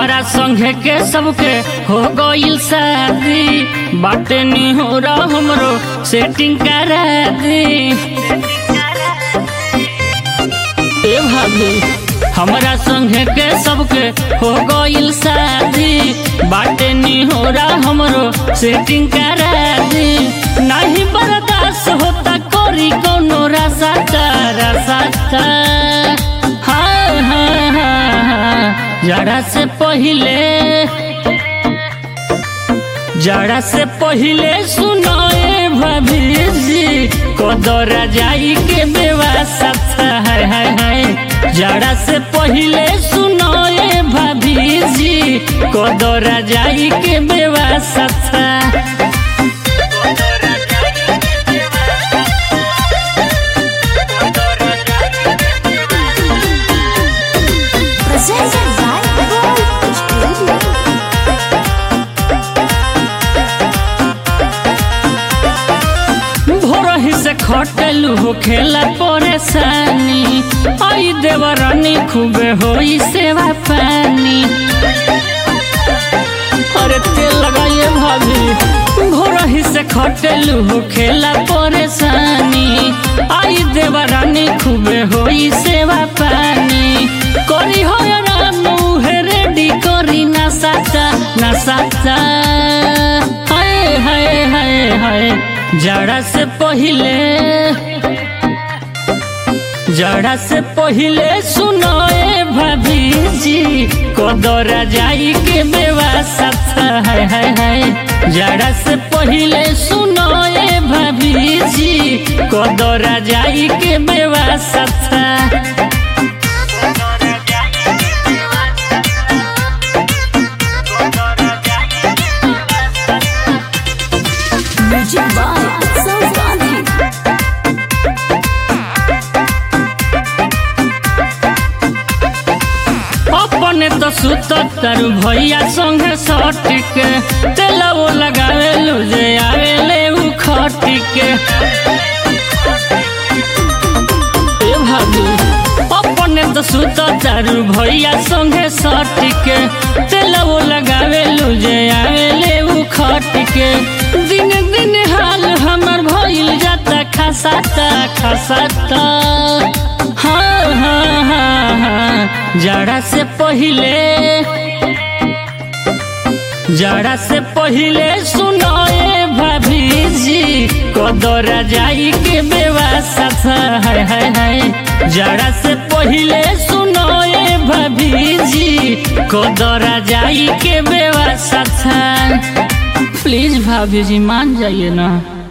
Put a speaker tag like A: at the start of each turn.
A: हमारा संघे के सबके हो गईल शादी बाटे नी हो रहा हमरो सेटिंग करा दी ए भाभी हमारा संघे के सबके हो गईल शादी बाटे नी हो रहा हमरो सेटिंग करा दी नहीं बर्दाश्त होता कोरी कोनो रासाता रासाता हाँ हाँ हाँ हाँ जरा से पहिले जरा से पहिले सुनाए भाभी जी कदरा जाई के बेवासत है है है जरा से पहिले सुनाए भाभी जी कदरा जाई के बेवासत
B: Presented by Gold Studio.
A: भोरही से खटलू हो खेला परेशानी आई देवरानी खूबे होई सेवा पानी अरे तेल लगाइए भाभी भोरही से खटलू हो खेला परेशानी आई देवरानी खूबे होई सेवा पानी करी हो आराम उहे रेडी करी ना साता ना साता हाय हाय हाय हाय जड़ा से पहिले जड़ा से पहिले सुनाए भाभी जी कदरा जाई के बेवासत है है है जड़ा से पहिले सुनाए भाभी जी कदरा जाई के बेवासत
B: Music by Utsav Gandhi.
A: अपने तो सुतर भैया संगे सटिके तेलवो लगावे लुजे आवेले उ खटिके ए भाभी अपने तो सुतर भैया संगे सटिके तेलवो लगावे लुजे आवेले उ खटिके दिन दिन हाल हमर भइल जाता खसाता खसाता हाँ हाँ हाँ हाँ जड़ा से पहिले जड़ा से पहिले सुनाए भाभी जी कदरा जाई के बेवासत है है है जड़ा से पहिले सुनाए भाभी जी कदरा जाई के बेवासत है प्लीज भाभी जी मान जाइए ना